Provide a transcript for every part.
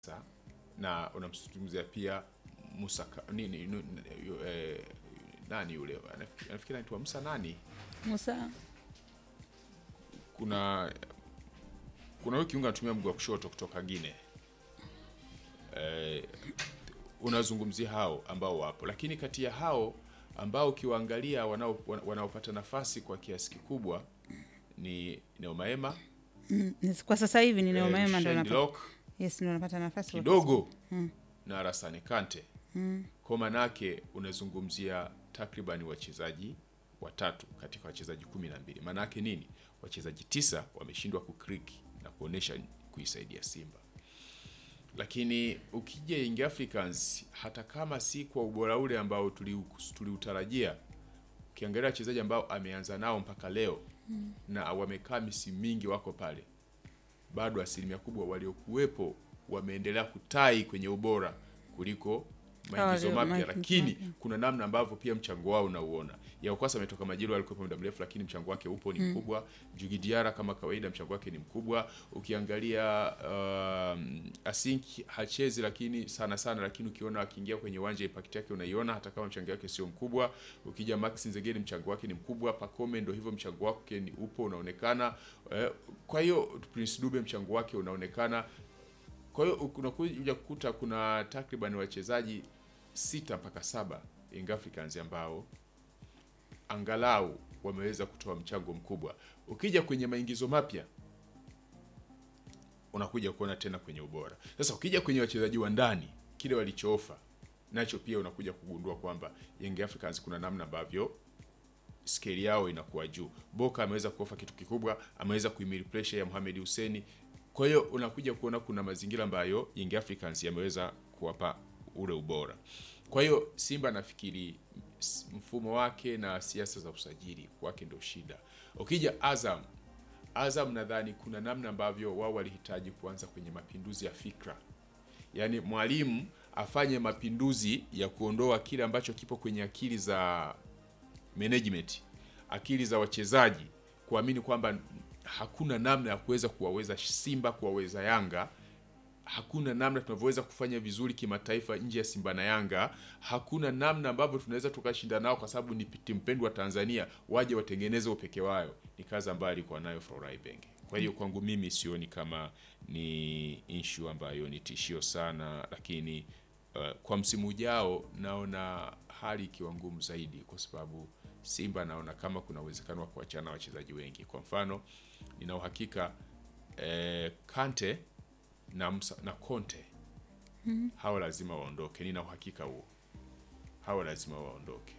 Sa- na unamzungumzia pia Musa Ka- nini nu- yu- eh, nani yule Anafikiri- anafikiri anaitwa Musa nani Musa kuna kuna huyu kiungo anatumia mguu wa kushoto kutoka Gine eh, unazungumzia hao ambao wapo, lakini kati ya hao ambao ukiwaangalia wanao- wana- wanaopata nafasi kwa kiasi kikubwa ni Neumaema mm, kwa sasa hivi ni Neema Ema ndo Shane anapata Lock, yes, ndo anapata nafasi kidogo na Arasane Kante kwa manake unazungumzia takriban wachezaji watatu katika wachezaji kumi na mbili maanake nini wachezaji tisa wameshindwa kukriki na kuonesha kuisaidia simba lakini ukija Young Africans hata kama si kwa ubora ule ambao tuliu- tuliutarajia ukiangalia wachezaji ambao ameanza nao mpaka leo na wamekaa misimu mingi wako pale bado asilimia kubwa waliokuwepo wameendelea kutai kwenye ubora kuliko maingizo walio- mapya, maingizo lakini mapya. kuna namna ambavyo pia mchango wao unauona. Yaokwasa ametoka Majiro, alikuwepo muda mrefu, lakini mchango wake upo ni mkubwa. Jugi Diara kama kawaida, mchango wake ni mkubwa. Ukiangalia um, Asink hachezi lakini sana sana, lakini ukiona akiingia kwenye uwanja impact yake unaiona, hata kama mchango wake sio mkubwa. Ukija Max Nzegeli, mchango wake ni mkubwa. Pacome ndo hivyo, mchango wake ni upo unaonekana. Eh, kwa hiyo Prince Dube mchango wake unaonekana. Kwa hiyo unakuja kukuta kuna takriban wachezaji sita mpaka saba Young Africans ambao angalau wameweza kutoa mchango mkubwa. Ukija kwenye maingizo mapya unakuja kuona tena kwenye ubora. Sasa ukija kwenye wachezaji wa ndani, kile walichoofa nacho pia unakuja kugundua kwamba Young Africans kuna namna ambavyo skeli yao inakuwa juu. Boka ameweza kuofa kitu kikubwa, ameweza kuhimili pressure ya Mohamed Hussein. Kwa hiyo unakuja kuona kuna mazingira ambayo Young Africans yameweza kuwapa ule ubora. Kwa hiyo Simba nafikiri s- mfumo wake na siasa za usajili wake ndio shida. Ukija Azam, Azam nadhani kuna namna ambavyo wao walihitaji kuanza kwenye mapinduzi ya fikra yaani mwalimu afanye mapinduzi ya kuondoa kile ambacho kipo kwenye akili za management, akili za wachezaji, kuamini kwamba hakuna namna ya kuweza kuwaweza Simba, kuwaweza Yanga. Hakuna namna tunavyoweza kufanya vizuri kimataifa nje ya Simba na Yanga. Hakuna namna ambavyo tunaweza tukashinda nao, kwa sababu ni timu pendwa Tanzania, waje watengeneze upeke wao. Ni kazi ambayo alikuwa nayo Florai Benge. Kwa hiyo kwangu mimi sioni kama ni issue ambayo ni tishio sana, lakini uh, kwa msimu ujao naona hali ikiwa ngumu zaidi, kwa sababu Simba naona kama kuna uwezekano wa kuachana wachezaji wengi. Kwa mfano, nina uhakika eh, Kante na, Musa, na Conte hawa lazima waondoke, nina uhakika huo, hawa lazima waondoke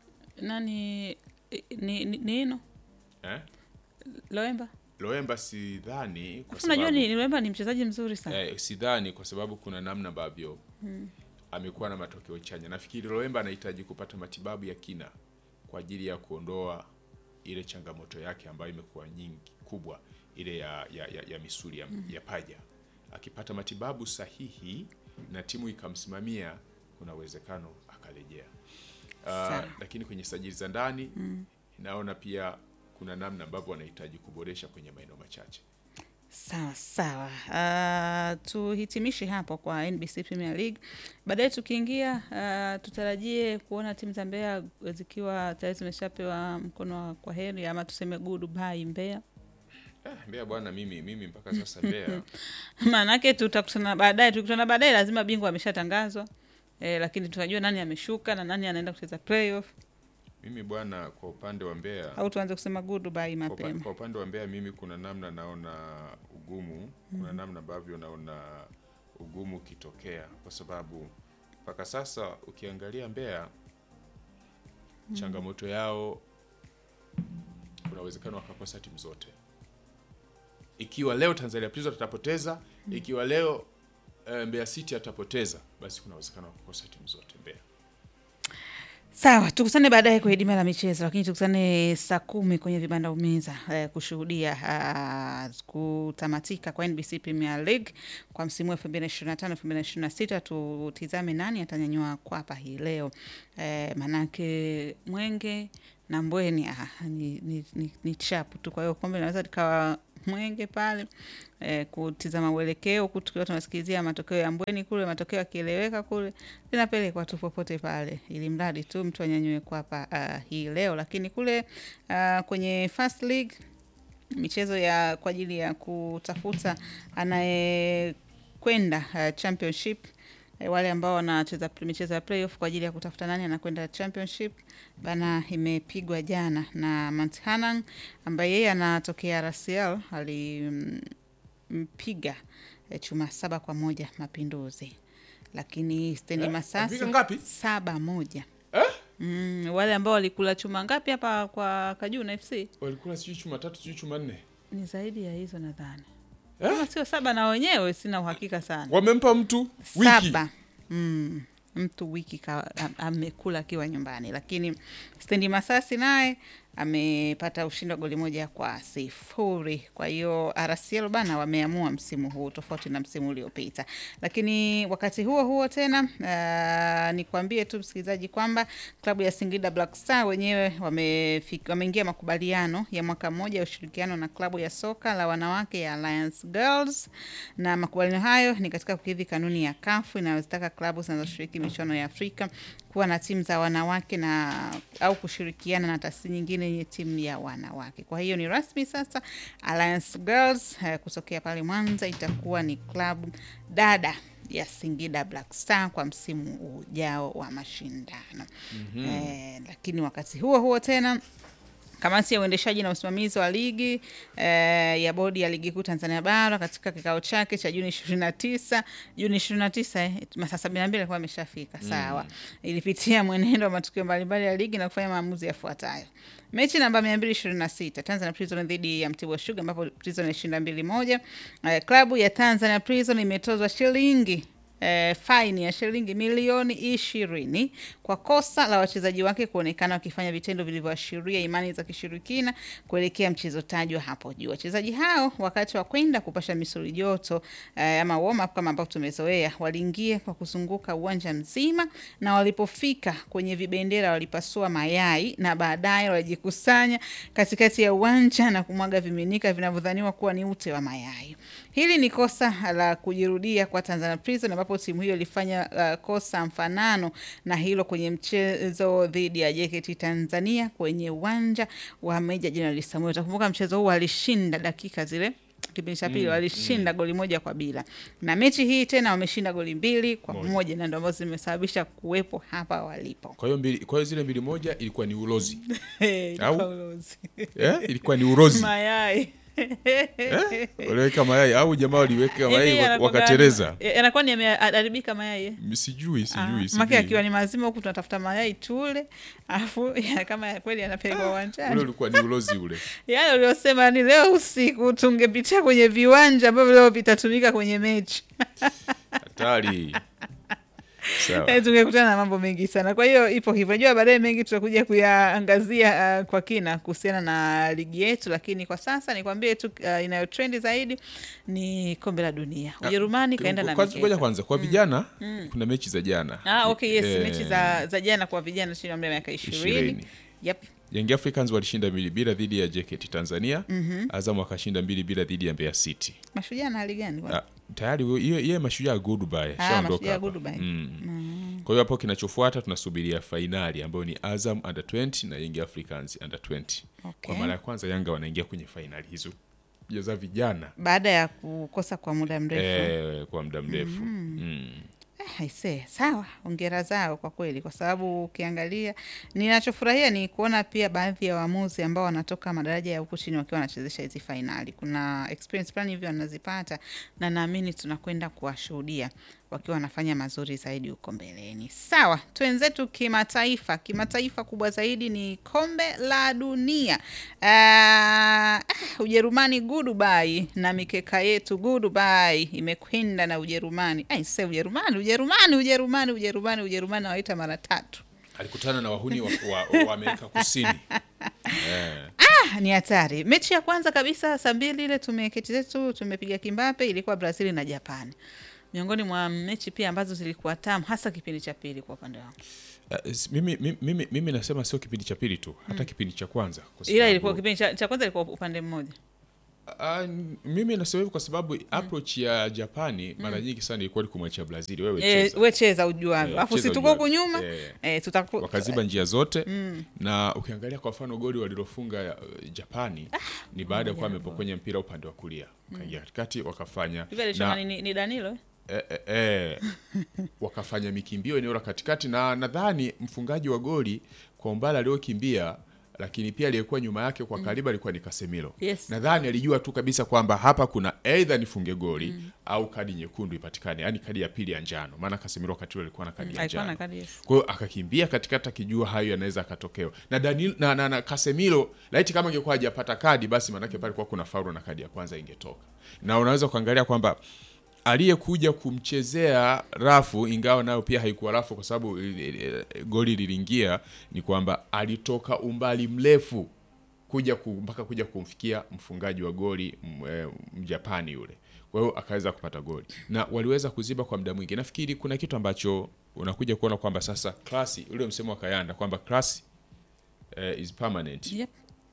nani ni, ni, nino eh? Loemba Loemba sidhani kwa Alafu unajua sababu ni Loemba ni mchezaji mzuri sana eh, sidhani kwa sababu kuna namna ambavyo amekuwa na matokeo chanya. Nafikiri Loemba anahitaji kupata matibabu ya kina kwa ajili ya kuondoa ile changamoto yake ambayo imekuwa nyingi kubwa, ile ya, ya, ya, ya misuli ya, ya paja. Akipata matibabu sahihi na timu ikamsimamia, kuna uwezekano akarejea. Uh, Sawa. lakini kwenye sajili za ndani naona pia kuna namna ambavyo wanahitaji kuboresha kwenye maeneo machache. Sawa sawa. Uh, tuhitimishe hapo kwa NBC Premier League. Baadaye tukiingia, uh, tutarajie kuona timu za Mbeya zikiwa tayari zimeshapewa mkono wa kwa heri ama tuseme goodbye Mbeya. Eh, Mbeya bwana, mimi mimi mpaka sasa Mbeya Maanake tutakutana baadaye, tukikutana baadaye lazima bingwa ameshatangazwa. Eh, lakini tunajua nani ameshuka na nani anaenda kucheza playoff mimi bwana, kwa upande wa Mbeya au tuanze kusema goodbye kwa upa- mapema. kwa upande wa Mbeya mimi kuna namna naona ugumu, kuna namna ambavyo naona ugumu ukitokea, kwa sababu mpaka sasa ukiangalia Mbeya changamoto yao, kuna uwezekano wakakosa timu zote. Ikiwa leo Tanzania Prisons atapoteza, ikiwa leo eh, Mbeya City atapoteza, basi kuna uwezekano wa kukosa timu zote Mbeya. Sawa, tukutane baadaye kwenye dima la michezo, lakini tukutane saa kumi kwenye vibanda umeza eh, kushuhudia ah, kutamatika kwa NBC Premier League kwa msimu wa 2025 2026. Tutizame nani atanyanyua kwapa hii leo eh, manake Mwenge na Mbweni ah, ni, ni, ni, ni chapu tu. Kwa hiyo kombe linaweza likawa mwenge pale eh, kutizama uelekeo huku tukiwa tunasikilizia matokeo ya Mbweni kule, matokeo yakieleweka kule, linapelekwa tu popote pale, ili mradi tu mtu anyanyue kwapa uh, hii leo. Lakini kule uh, kwenye first league michezo ya kwa ajili ya kutafuta anayekwenda uh, championship eh, wale ambao wanacheza pl- michezo ya playoff kwa ajili ya kutafuta nani anakwenda championship bana, imepigwa jana na Mount Hanang ambaye yeye anatokea RCL alimpiga eh, chuma saba kwa moja Mapinduzi, lakini Stendi Eh, Masasi amepiga ngapi? saba moja Eh? Mm, wale ambao walikula chuma ngapi hapa kwa Kajuna FC Walikula sijui chuma tatu sijui chuma nne. ni zaidi ya hizo nadhani, Eh? kama sio saba na wenyewe sina uhakika sana. Wamempa mtu wiki. Saba mm, mtu wiki ka, am- amekula akiwa nyumbani, lakini Stendi Masasi naye amepata ushindi wa goli moja kwa sifuri. Kwa hiyo RCL bana wameamua msimu huu tofauti na msimu uliopita. Lakini wakati huo huo tena uh, nikwambie tu msikilizaji kwamba klabu ya Singida Black Star wenyewe wamefik- wameingia makubaliano ya mwaka mmoja ya ushirikiano na klabu ya soka la wanawake ya Alliance Girls, na makubaliano hayo ni katika kukidhi kanuni ya kafu inayozitaka klabu zinazoshiriki michuano ya Afrika kuwa na timu za wanawake na au kushirikiana na taasisi nyingine yenye timu ya wanawake. Kwa hiyo ni rasmi sasa, Alliance Girls eh, kutokea pale Mwanza itakuwa ni klabu dada ya Singida Black Star kwa msimu ujao wa mashindano. Eh, lakini wakati huo huo tena Kamati ya uendeshaji na usimamizi wa ligi eh, ya bodi ya ligi kuu Tanzania bara katika kikao chake cha Juni 29 Juni 29 eh, masaa 72 alikuwa ameshafika sawa. Ilipitia mwenendo wa matukio mbalimbali ya ligi na kufanya maamuzi yafuatayo. Mechi namba 226 Tanzania Prison dhidi ya Mtibwa Sugar ambapo Prison ilishinda mbili moja. Eh, klabu ya Tanzania Prison imetozwa shilingi eh, faini ya shilingi milioni ishirini kwa kosa la wachezaji wake kuonekana wakifanya vitendo vilivyoashiria imani za kishirikina kuelekea mchezo tajwa hapo juu. Wachezaji hao wakati wa kwenda kupasha misuli joto eh, ama warm up kama ambavyo tumezoea, waliingia kwa kuzunguka uwanja mzima, na walipofika kwenye vibendera walipasua mayai na baadaye walijikusanya katikati ya uwanja na kumwaga viminika vinavyodhaniwa kuwa ni ute wa mayai. Hili ni kosa la kujirudia kwa Tanzania Prison ambapo timu hiyo ilifanya uh, kosa mfanano na hilo kwenye mchezo dhidi ya JKT Tanzania kwenye uwanja wa Meja Jenerali Samuel. Utakumbuka mchezo huu walishinda dakika zile kipindi cha pili walishinda goli moja kwa bila, na mechi hii tena wameshinda goli mbili kwa Moja. moja, na ndio ambazo zimesababisha kuwepo hapa walipo. Kwa hiyo mbili, kwa hiyo zile mbili moja ilikuwa ni ulozi. Ilikuwa Au? ulozi. Eh? Ilikuwa ni urozi. mayai Eh? Waliweka mayai au jamaa waliweka Hivi mayai yanakuwa- wakatereza. yanakuwa ni yameharibika mayai eh? Sijui, sijui, make sijui. akiwa ni mazima huku tunatafuta mayai tule, alafu ya- kama ya kweli yanapelekwa Ule uwanjani. ulikuwa ni ulozi ule. Yale uliosema ni leo usiku tungepitia kwenye viwanja ambavyo leo vitatumika kwenye mechi Hatari. Sawa. Eh, tungekutana na mambo mengi sana. Kwa hiyo ipo hivyo, najua baadaye mengi tutakuja kuyaangazia uh, kwa kina kuhusiana na ligi yetu, lakini kwa sasa nikwambie tu uh, inayotrendi zaidi ni kombe la dunia. Ujerumani kaenda na Kwanza- ngoja mikeka. kwanza kwa vijana kuna mechi za jana. Ah, okay, yes, Eh, mechi za, za jana kwa vijana chini ya umri wa miaka ishirini. ishirini. Yep. Young Africans walishinda mbili bila dhidi ya JKT Tanzania. Azam akashinda mbili bila dhidi ya Mbeya City. Mashujaa na hali gani? bwana? Ah, tayari hiyo hiyo mashujaa goodbye Ah, shaondoka Mashujaa hapa. goodbye. Mm. Kwa hiyo hapo kinachofuata tunasubiria fainali ambayo ni Azam under 20 na Young Africans under 20. Okay. Kwa mara ya kwanza Yanga wanaingia kwenye fainali hizo za vijana Baada ya kukosa kwa muda mrefu eh, kwa muda mrefu mm. Eh, aisee, sawa, ongera zao kwa kweli, kwa sababu ukiangalia, ninachofurahia ni kuona pia baadhi ya waamuzi ambao wanatoka madaraja ya huku chini wakiwa wanachezesha hizi fainali. Kuna experience fulani hivyo wanazipata, na naamini tunakwenda kuwashuhudia wakiwa wanafanya mazuri zaidi huko mbeleni. Sawa, twenzetu kimataifa. Kimataifa kubwa zaidi ni kombe la dunia. Ah, ah, Ujerumani goodbye na mikeka yetu goodbye imekwenda na Ujerumani. Ai, se Ujerumani, Ujerumani, Ujerumani, Ujerumani, Ujerumani waita mara tatu. alikutana na wahuni wa, wa, wa Amerika Kusini eh. Ah, ni hatari. Mechi ya kwanza kabisa saa mbili ile tumeketi zetu tumepiga kimbape ilikuwa Brazil na Japan. miongoni mwa mechi pia ambazo zilikuwa tamu hasa kipindi cha pili kwa upande wangu Uh, s- mimi, mimi, mimi, mimi nasema sio kipindi cha pili tu hata kipindi cha kwanza kwa ila sababu- ilikuwa kipindi cha, cha kwanza ilikuwa upande mmoja Ah, mimi nasema hivyo kwa sababu approach ya Japani mara nyingi sana ilikuwa ni kumwachia Brazil wewe Eh, cheza. we cheza ujuavyo Eh, alafu cheza si tuko huku ujuavyo. nyuma Eh. eh, tutaku- wakaziba njia zote na ukiangalia kwa mfano goli walilofunga uh, Japani ni baada ya kuwa amepokonya mpira upande wa kulia ukaingia katikati wakafanya hivi alichoma na, ni, ni danilo eh? eh, eh, eh, wakafanya mikimbio eneo la katikati na nadhani mfungaji wa goli kwa umbali aliokimbia lakini pia aliyekuwa nyuma yake kwa karibu alikuwa ni Casemiro. Yes. Nadhani alijua tu kabisa kwamba hapa kuna aidha nifunge goli au kadi nyekundu ipatikane, yani kadi ya pili ya njano, maana Casemiro wakati ule alikuwa na kadi ya alikuwa na njano. kadi yes. Kwa hiyo akakimbia katikati akijua hayo yanaweza akatokewa. Na Danilo na, na, na Casemiro laiti kama ingekuwa hajapata kadi basi maanake pale kwa kuna faulu na kadi ya kwanza ingetoka. Na unaweza kuangalia kwamba aliyekuja kumchezea rafu ingawa nayo pia haikuwa rafu kwa sababu eh, eh, goli liliingia ni kwamba alitoka umbali mrefu kuja ku, mpaka kuja kumfikia mfungaji wa goli m- eh, mjapani yule kwa hiyo akaweza kupata goli na waliweza kuziba kwa muda mwingi nafikiri kuna kitu ambacho unakuja kuona kwamba sasa klasi ule msemo wa kayanda kwamba class eh, is permanent Yep.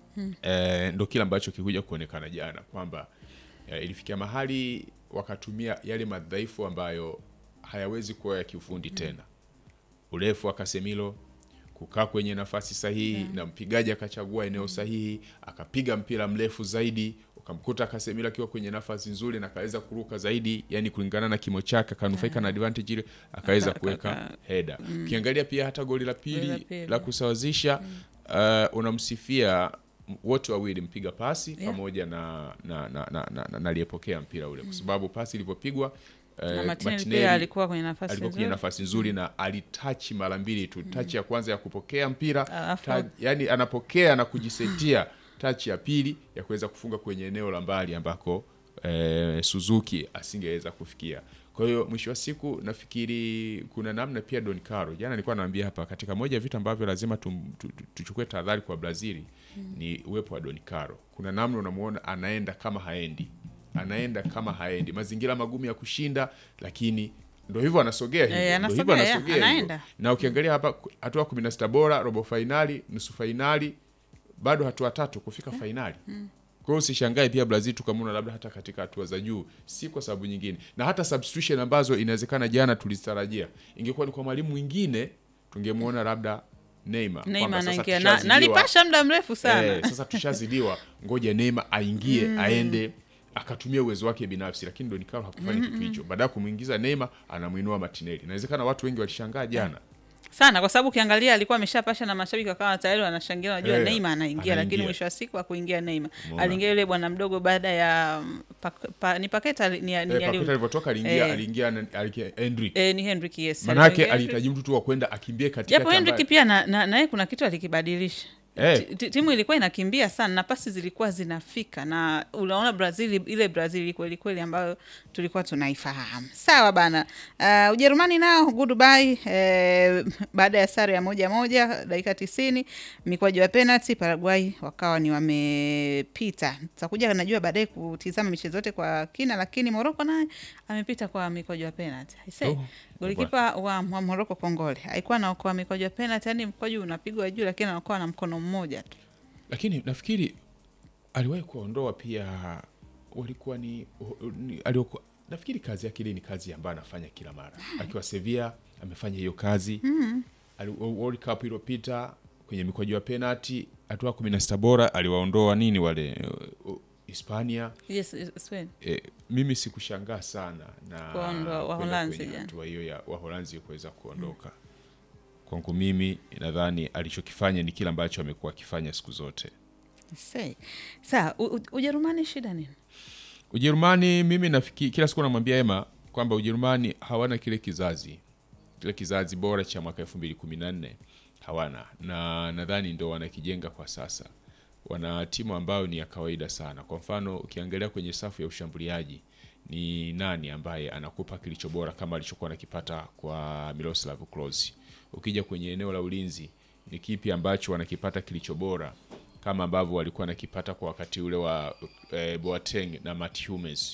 eh, ndo kile ambacho kikuja kuonekana jana kwamba eh, ilifikia mahali wakatumia yale madhaifu ambayo hayawezi kuwa ya kiufundi tena urefu wa Casemiro kukaa kwenye nafasi sahihi na mpigaji akachagua eneo sahihi akapiga mpira mrefu zaidi ukamkuta Casemiro akiwa kwenye nafasi nzuri na akaweza kuruka zaidi yani kulingana na kimo chake akanufaika na advantage ile akaweza Aka- kuweka aka- heda ukiangalia pia hata goli la Goli la pili pili. la kusawazisha uh, unamsifia m- wote wawili mpiga pasi Yeah. pamoja na na na, na, na, na, na aliyepokea mpira ule kwa sababu pasi ilivyopigwa na eh, Martinelli Martinelli pia alikuwa kwenye nafasi alikuwa kwenye nzuri nafasi nzuri na alitachi mara mbili tu tachi ya kwanza ya kupokea mpira Alafu- ta, yani anapokea na kujisetia tachi ya pili ya kuweza kufunga kwenye eneo la mbali ambako eh, Suzuki asingeweza kufikia kwa hiyo mwisho wa siku nafikiri kuna namna pia Don Caro jana nilikuwa naambia hapa katika moja ya vitu ambavyo lazima tum- tu- tu- tuchukue tahadhari kwa Brazil ni uwepo wa Don Caro kuna namna unamuona anaenda kama haendi anaenda kama haendi mazingira magumu ya kushinda lakini ndo hivyo anasogea hivyo Eh, ndo hivyo anasogea, anasogea hivyo. anaenda. na ukiangalia hapa ku- hatua kumi na sita bora robo fainali nusu fainali bado hatua tatu kufika fainali kwa hiyo usishangae pia brazil tukamwona labda hata katika hatua za juu si kwa sababu nyingine na hata substitution ambazo inawezekana jana tulizitarajia ingekuwa ni kwa mwalimu mwingine tungemwona labda Neymar Neymar kwamba sasa anaingia na, tushazidiwa- nalipasha muda mrefu sana Eh, sasa tushazidiwa ngoja Neymar aingie aende akatumia uwezo wake binafsi lakini Don Carlo hakufanya kitu hicho baada ya kumwingiza Neymar anamwinua Martinelli inawezekana watu wengi walishangaa jana sana kwa sababu ukiangalia alikuwa ameshapasha na mashabiki wakawa tayari wanashangilia wanajua Eh, Neymar anaingia lakini anaingia. mwisho wa siku hakuingia Neymar Umeona. aliingia yule bwana mdogo baada ya mm, pa, pa, ni Paketa ali- ni, ni, eh, ali- Paqueta alivyotoka aliingia Eh. aliingia na- aliingia Henry eh, ni Henrik yes manake Aliingia alihitaji mtu tu wa kwenda akimbie katikati japo Henrik ambaye- pia na, na, naye kuna kitu alikibadilisha Eh. Ti- ti- timu ilikuwa inakimbia sana na pasi zilikuwa zinafika na unaona Brazil ile Brazil kweli kweli ambayo tulikuwa tunaifahamu. Sawa bana. Uh, Ujerumani nao goodbye eh, baada ya sare ya moja moja dakika tisini mikwaju ya penalty Paraguay wakawa ni wamepita. Tutakuja najua baadaye kutizama michezo yote kwa kina, lakini Morocco naye amepita kwa mikwaju ya penalty. I say, Oh, golikipa wa, wa Morocco Kongole alikuwa anaokoa mikwaju ya penalty, yani mkwaju unapigwa juu, lakini anaokoa na mkono mmoja tu. lakini nafikiri aliwahi kuondoa pia walikuwa ni, ni aliokuwa, nafikiri kazi yake ile ni kazi ambayo anafanya kila mara akiwa Sevilla amefanya hiyo kazi mm. World Cup iliyopita kwenye mikwaju ya penalty hatua kumi na sita bora aliwaondoa nini wale uh, uh, Hispania Yes, Spain. e, mimi sikushangaa sana na Kuondoa kwenda Waholanzi kwenye jana. hatua hiyo ya Waholanzi kuweza kuondoka kwangu mimi nadhani alichokifanya ni kile ambacho amekuwa akifanya siku zote Say. Sawa, U- U- Ujerumani shida nini? Ujerumani mimi nafikiri kila siku namwambia Ema kwamba Ujerumani hawana kile kizazi kile kizazi bora cha mwaka elfu mbili kumi na nne hawana, na nadhani ndo wanakijenga kwa sasa. Wana timu ambayo ni ya kawaida sana. Kwa mfano ukiangalia kwenye safu ya ushambuliaji ni nani ambaye anakupa kilicho bora kama alichokuwa anakipata kwa Miroslav Klose. Ukija kwenye eneo la ulinzi ni kipi ambacho wanakipata kilicho bora kama ambavyo walikuwa wanakipata kwa wakati ule wa eh, Boateng na Matt Hummels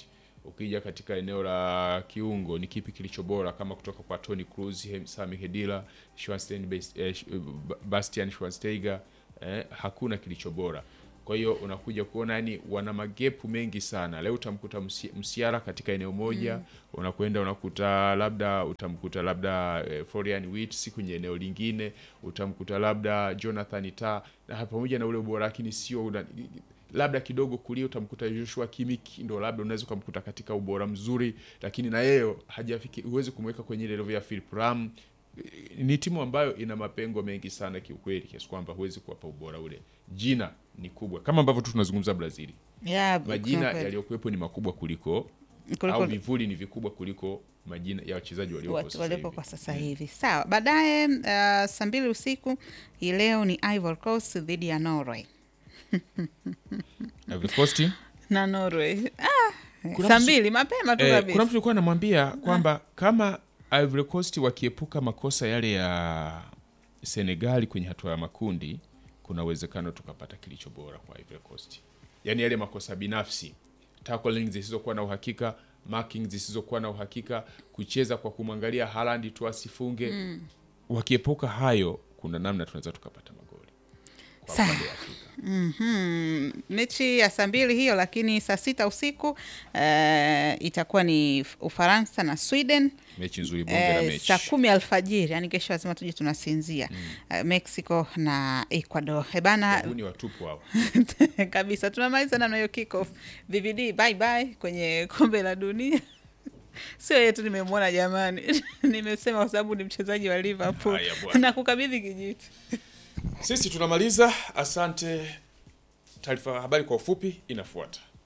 Ukija katika eneo la kiungo ni kipi kilicho bora kama kutoka kwa Toni Kroos, Hem- Sami Khedira, Schwarzenegger, Bas- eh, Sh- Bastian Schweinsteiger eh, hakuna kilicho bora. Kwa hiyo unakuja kuona yani wana magepu mengi sana. Leo utamkuta Musi- Musiala katika eneo moja, unakwenda unakuta labda utamkuta labda eh, Florian Wirtz kwenye eneo lingine, utamkuta labda Jonathan Tah na pamoja na ule ubora lakini sio una- labda kidogo kulia utamkuta Joshua Kimmich ndo labda unaweza ukamkuta katika ubora mzuri, lakini na yeye hajafiki, huwezi kumweka kwenye ile level ya Philip Lam. Ni timu ambayo ina mapengo mengi sana kiukweli, kiasi kwamba huwezi kuwapa ubora ule. Jina ni kubwa kama ambavyo tu tunazungumza Brazil, Yeah, majina kusema kweli. yaliyokuwepo ni makubwa kuliko, Kuliko- au vivuli ni vikubwa kuliko majina ya wachezaji waliopo watu sasa waliopo hivi. kwa sasa hivi. Sawa, baadaye uh, saa mbili usiku hii leo ni Ivory Coast dhidi ya Norway Ivory Coast na Norway ah, Kuna saa mtu- mbili mapema tu Eh, kabisa. kuna mtu alikuwa anamwambia kwamba kama Ivory Coast wakiepuka makosa yale ya Senegali kwenye hatua ya makundi, kuna uwezekano tukapata kilicho bora kwa Ivory Coast, yaani yale makosa binafsi, tackling zisizokuwa na uhakika, marking zisizokuwa na uhakika, kucheza kwa kumwangalia Haaland tu asifunge. Wakiepuka hayo, kuna namna tunaweza tukapata magoli kwa Sawa. upande wa Afrika. Mhm. mechi ya saa mbili hiyo, lakini saa sita usiku eh, itakuwa ni Ufaransa na Sweden. Mechi nzuri, bonge la Eh, mechi. saa kumi alfajiri, yani kesho lazima tuje tunasinzia. Eh, Mexico na Ecuador. Eh, bana Huu ni watupu hao. kabisa tunamaliza namna hiyo kickoff. VVD bye bye kwenye kombe la dunia. Sio yetu, nimemwona jamani, nimesema kwa sababu ni mchezaji wa Liverpool Haya bwana. na kukabidhi kijiti. Sisi tunamaliza. Asante. Taarifa ya habari kwa ufupi inafuata.